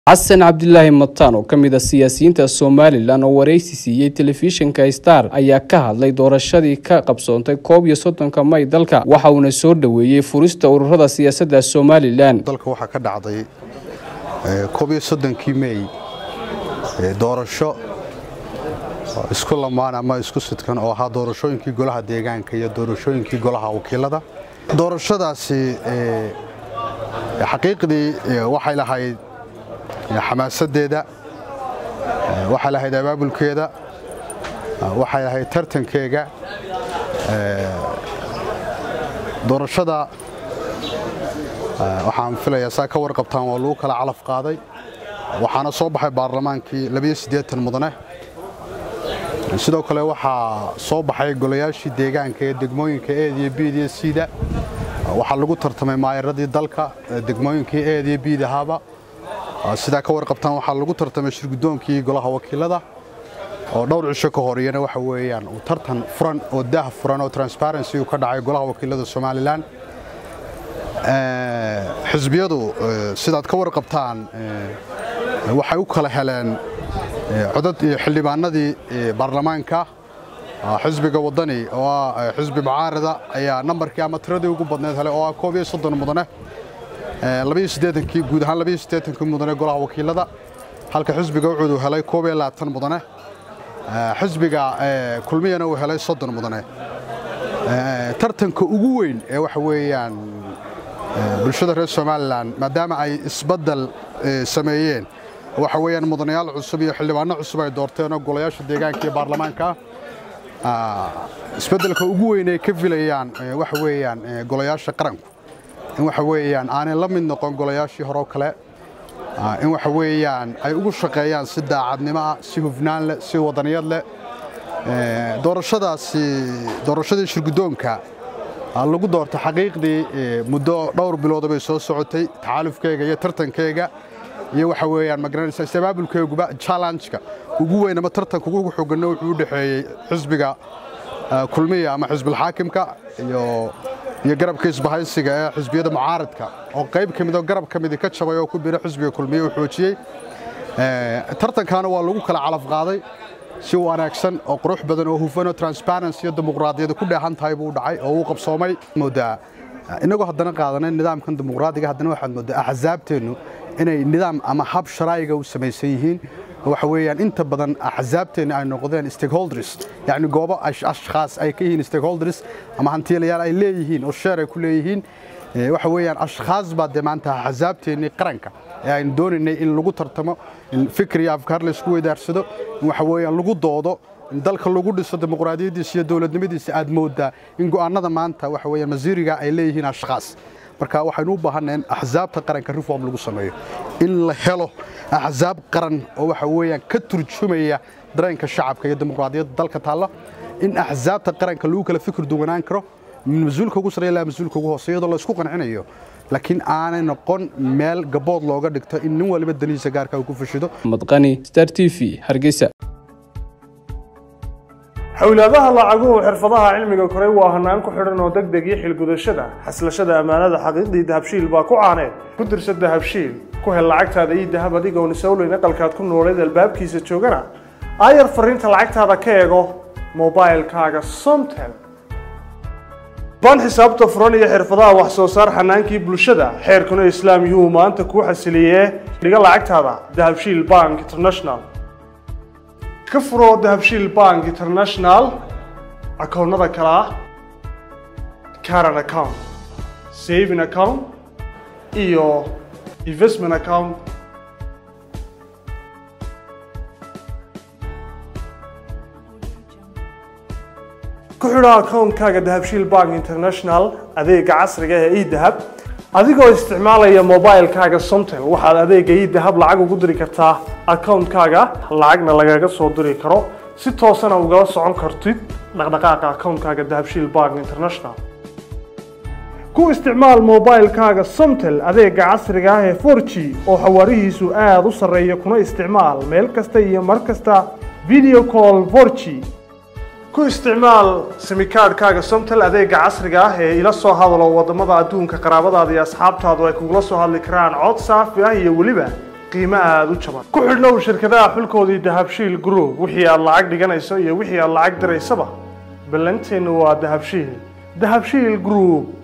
xasan cabdilaahi mataan oo ka mid a siyaasiyiinta somalilan oo wareysi siiyey telefishinka star ayaa ka hadlay doorashadii ka qabsoontay koob iyo soddonka may dalka waxa uuna soo dhoweeyey furista ururada siyaasadda somalilan dalka waxaa ka dhacday koob iyo soddonkii mey doorasho isku lamaan ama isku sidkan oo ahaa doorashooyinkii golaha deegaanka iyo doorashooyinkii golaha wakiilada doorashadaasi xaqiiqdii waxay lahayd xamaasadeeda waxay lahayd abaabulkeeda waxay lahayd tartankeega doorashada waxaan filayaa saa ka warqabtaan waa lagu kala calaf qaaday waxaana soo baxay baarlamaankii mudane sidoo kale waxaa soo baxay golayaashii deegaanka ee degmooyinka eed iyo biid iyo siida waxaa lagu tartamay maayaradii dalka degmooyinkii eed iyo biid ahaaba sidaa ka warqabtaan waxaa lagu tartamay shirgudoonkii golaha wakiilada oo dhowr cisho ka horiyana waxa weeyaan uu tartan furan oo daah furan oo transparency uu ka dhacay golaha wakiilada somalilan xisbiyadu sidaad ka warqabtaan waxay u kala heleen codad iyo xildhibaanadii baarlamaanka xisbiga wadani oo ah xisbi mucaarada ayaa nambarkii ama tiradii ugu badneed helay oo ah koob iyo soddon mudane guud ahaan kii mudane golaha wakiilada halka xisbiga wuxuu helay koob iyo labaatan mudane xisbiga kulmiyana uu helay soddon mudane tartanka ugu weyn ee waxa weeyaan bulshada reer somalilan maadaama ay isbaddel sameeyeen waxa weeyaan mudanayaal cusub iyo xildhibaano cusub ay doorteenoo golayaasha deegaanka iyo baarlamaanka isbeddelka ugu weyn ay ka filayaan waxa weeyaan golayaasha qaranku in waxa weeyaan aanay la mid noqon golayaashii horeo kale in waxa weeyaan ay ugu shaqeeyaan si daacadnimo ah si hufnaan leh si wadaniyad leh doorashadaasi doorashadii shirguddoonka lagu doortay xaqiiqdii muddo dhowr bilooda bay soo socotay taxaalufkeega iyo tartankeyga iyo waxa weeyaan magaranaysa istabaabulkeeguba challenge-ka ugu weyn ama tartanka ugu xoganna wuxuu u dhexeeyey xisbiga kulmiya ama xisbilxaakimka iyo iyo garabka isbahaysiga ee xisbiyada mucaaradka oo qayb ka mid oo garab ka midi ka jabay oo ku biro xisbiga kulmiye uu xoojiyey tartankaana waa lagu kala calaf qaaday si wanaagsan oo qurux badan oo hufan oo transparency iyo dimuqraadiyada ku dheehan tahay buu dhacay oo uu qabsoomay moodaa inagoo haddana qaadanay nidaamkan dimuqraadiga haddana waxaad moodaa axsaabteennu inay nidaam ama hab sharaa'iga u samaysan yihiin waxa weeyaan inta badan axsaabteenna ay noqdeen stakeholders yacni goobo ashkhaas ay ka yihiin stakeholders ama hantiilayaal ay leeyihiin oo sheer ay ku leeyihiin waxa weeyaan ashkhaas baa dee maanta axsaabteennii qaranka ee aynu doonaynay in lagu tartamo in fikir iyo afkaar laysku weydaarsado in waxa weeyaan lagu doodo in dalka lagu dhiso dimuqraadiyaddiisa iyo dowladnimadiisa aad moodaa in go'aannada maanta waxa weeyaan masiiriga ay leeyihiin ashkhaas marka waxaynu u baahannahay in axsaabta qaranka reform lagu sameeyo in la helo axsaab qaran oo waxa weeyaan ka turjumaya dareenka shacabka iyo dimuqraadiyadda dalka taalla in axsaabta qaranka lagu kala fikir duwanaan karo min mas-uulka ugu sarreeya ilaa mas-uulka ugu hooseeya iyadoo la isku qancinayo laakiin aanay noqon meel gabood looga dhigto in nin waliba danihiisa gaarka uu ku fashido madqani star t v hargeysa xowlaadaha lacaguhu xirfadaha cilmiga koray waa hanaan ku xidhan oo deg deg iyo xilgudashada xaslashada ammaanada xaqiiqdii dahabshiil baa ku caaneed ku dirsa dahabshiil ku hel lacagtaada iyo dahab adigoon isowleyn aqalkaad ku nooleed albaabkiisa joogana aayar fariinta lacagtaada ka eego mobailkaaga somtel ban xisaabta furan iyo xirfadaha wax soo saar xanaankii bulshada xeerkuna islaam yuu maanta kuu xasiliyee dhiga lacagtaada dahabshiil bank international ka furo dahabshiil bank international akoonnada kale ah caran account saving account iyo investment account ku xidho akoonkaaga dahabshiil bank international adeega casriga ee edahab adigoo isticmaalaya mobilkaaga somtel waxaad adeega idahab lacag ugu diri kartaa akoonkaaga lacagna lagaga soo diri karo si toosana ugala socon kartid dhaqdhaqaaqa akoonkaaga dahabshiil bank international ku isticmaal mobilkaaga somtel adeega casriga ah ee 4g oo xawaarihiisu aada u sarreeya kuna isticmaal meel kasta iyo mar kasta video call 4g ku isticmaal simikaadhkaaga somtel adeega casriga ah ee ila soo hadalo wadamada adduunka qaraabadaada iyo asxaabtaadu ay kugula soo hadli karaan cod saafi ah iyo weliba qiimo aada u jaban ku xidhnow shirkadaha xulkoodii dahabshiil group wixii aad lacag dhiganayso iyo wixii aad lacag diraysaba ballanteennu waa dahabshiil dahabshiil group